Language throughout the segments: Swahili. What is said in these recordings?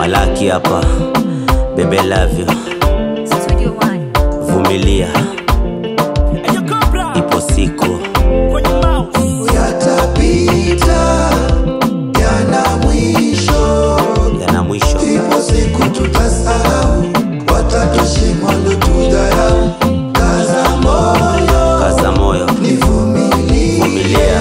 Malaki hapa, bebe love you, Studio One. vumilia, ipo siku yatapita yana mwisho yana mwisho. ipo siku tutasahau watatoshimwa lotudharau kaza moyo Kaza moyo, nivumilie vumilia,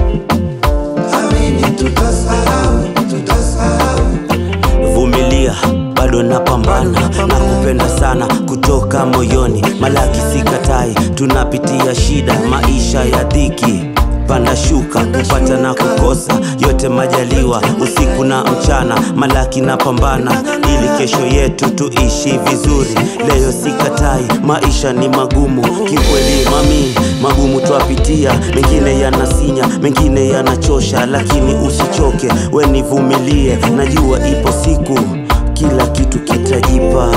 amini tutasahau tutasahau vumilia, bado napambana na kupenda sana kutoka moyoni. Malaki sikatai, tunapitia shida, maisha ya dhiki panda shuka, kupata na kukosa, yote majaliwa, usiku na mchana. Malaki napambana ili kesho yetu tuishi vizuri. Leo sikatai, maisha ni magumu kikweli, mami, magumu twapitia, mengine yanasinya, mengine yanachosha, lakini usichoke, we nivumilie, najua ipo siku kila kitu kitajipa.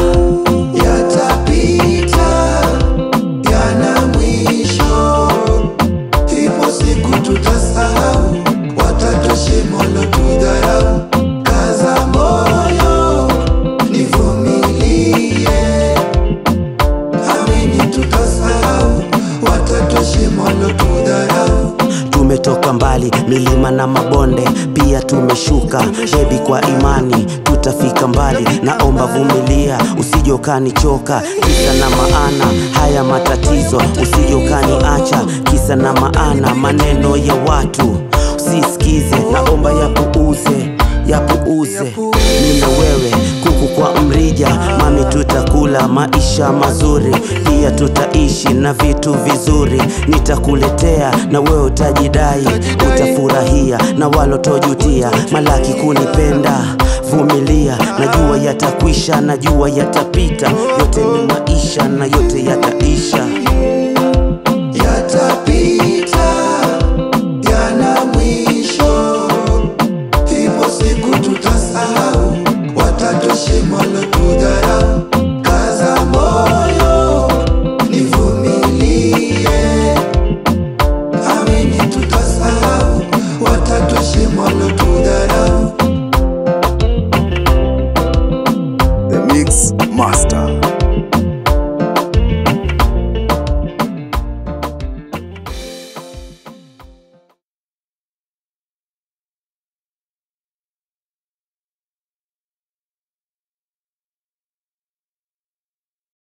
yatapita yana mwisho ipo siku tutasahau watatoshimolo tudharau kaza moyo nivumilie amini tutasahau watatoshimolo tudharau Tumetoka mbali, milima na mabonde, pia tumeshuka. Bebi, kwa imani tutafika mbali. Naomba vumilia, usije ukanichoka. Kisa na maana haya matatizo, usije ukaniacha. Kisa na maana maneno ya watu usisikize, naomba yapuuze, yapuuze. Mimi na wewe kuku kwa mrija, mami, tutakula maisha mazuri, pia tutaishi na vitu vizuri. Nitakuletea na wewe utajidai, utafurahia na walotojutia. Malaki kunipenda, vumilia, najua yatakwisha, najua yatapita. Yote ni maisha na yote yataisha.